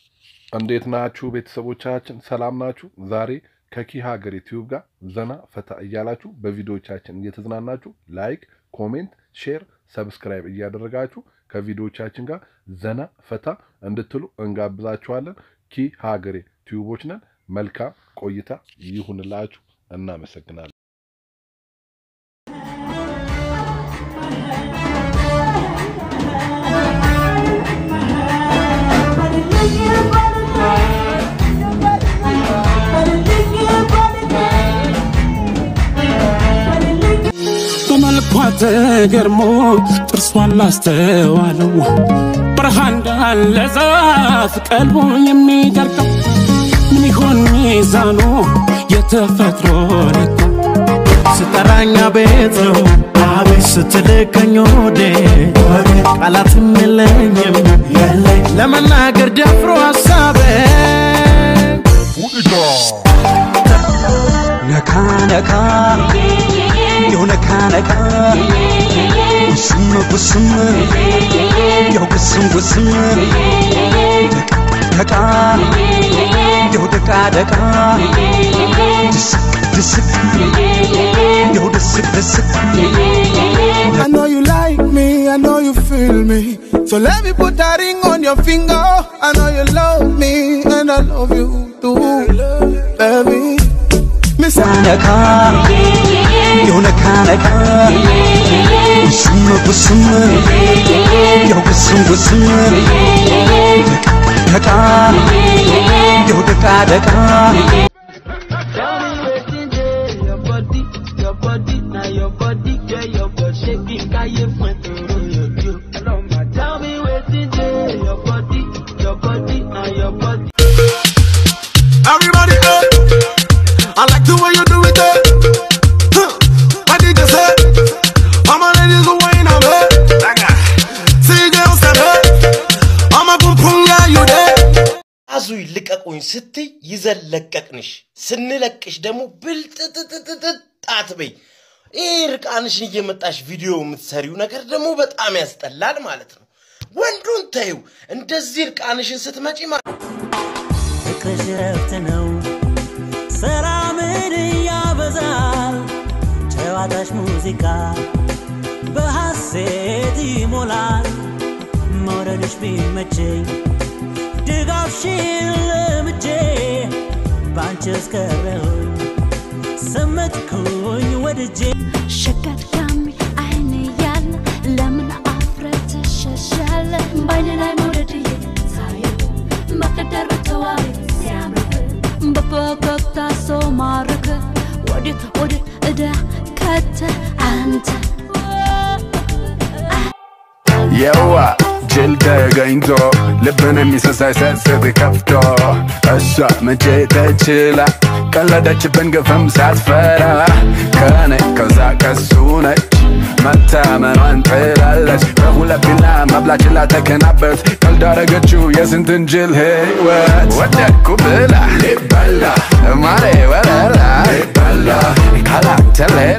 እንዴት ናችሁ ቤተሰቦቻችን? ሰላም ናችሁ? ዛሬ ከኪ ሀገር ዩቲዩብ ጋር ዘና ፈታ እያላችሁ በቪዲዮቻችን እየተዝናናችሁ ላይክ፣ ኮሜንት፣ ሼር፣ ሰብስክራይብ እያደረጋችሁ ከቪዲዮቻችን ጋር ዘና ፈታ እንድትሉ እንጋብዛችኋለን። ኪ ሀገሬ ቲዩቦች ነን። መልካም ቆይታ ይሁንላችሁ። እናመሰግናለን። በመልኳ ተገርሞ ጥርሷን ላስተዋለው በረሃ እንዳለ ዛፍ ቀልቦ የሚደርቀው ምን ይሆን ሚዛኑ የተፈጥሮ ለካ ስጠራኛ ቤት ነው አቤት ስትልከኝ ወዴ ቃላትም የለኝም ለመናገር ደፍሮ ሀሳቤ ነካ ነካ ያው ነካ ነካ ጉስም ጉስም ያው ጉስም ጉስም ደቃ ያው ደቃ ደቃ ድስቅ ድስቅ ያው ድስቅ ድስቅ I know you like me, I know you feel me. So let me put that ring on your finger. I know you love me, and I love you too, baby. Miss ነካ ያው ነካ ነካ ጉስም ጉስም ያው ጉስም ጉስም ደቃ ያው ደቃ ደቃ Tell me wetin dey your body, your body, na your body, yeah, your body shaking, káyé fún ẹ̀tọ́rọ yòókù. Tell me wetin dey your body, your body, na your body. Everybody up. I like the way you do it there. Huh. What did you say? All my ladies are waiting on me. See girls that hurt. I'm a boom boom, yeah, you there. አዙ ልቀቁኝ ስትይ ይዘን ለቀቅንሽ፣ ስንለቅሽ ደግሞ ብልጥጥጥጥጥ አትበይ። ይህ ርቃንሽን እየመጣሽ ቪዲዮ የምትሰሪው ነገር ደግሞ በጣም ያስጠላል ማለት ነው። ወንዱን ተይው፣ እንደዚህ ርቃንሽን ስትመጪ ማለት ፍቅርሽ ረፍት ነው ሰላምን ያበዛል ጨዋታሽ ሙዚቃ በሐሴት ይሞላል መውደድሽ ቢመቸኝ ድጋፍሽን ለምጄ ባንቺ እስከረሁኝ ሰመጥኩኝ ወድጄ ሸቀዳሚ አይን ያለ ለምን አፍረት ትሸሻለ? በአይን ላይ መውደድ እየታየ መቀደር በተዋቢ ሲያምርብ በፈገግታ ሰው ማረከ ወዴት ወዴት እዳ ከተ አንተ የዋ ጅል ተገኝቶ ልብን የሚሰሳይ ሰስት ከፍቶ እሷ መቼ ተችላ ቀለደችብን ግፍም ሳትፈራ ከኔ ከዛ ከሱ ነች መታመኗን ጥላለች በሁለት ቢላ መብላችላ ተከናበት ቀልዳረገችው የስንትን ጅል ህይወት ወደድኩ ብላ ሊበላ ማሬ ወለላ ሊበላ ካላንተ ሌላ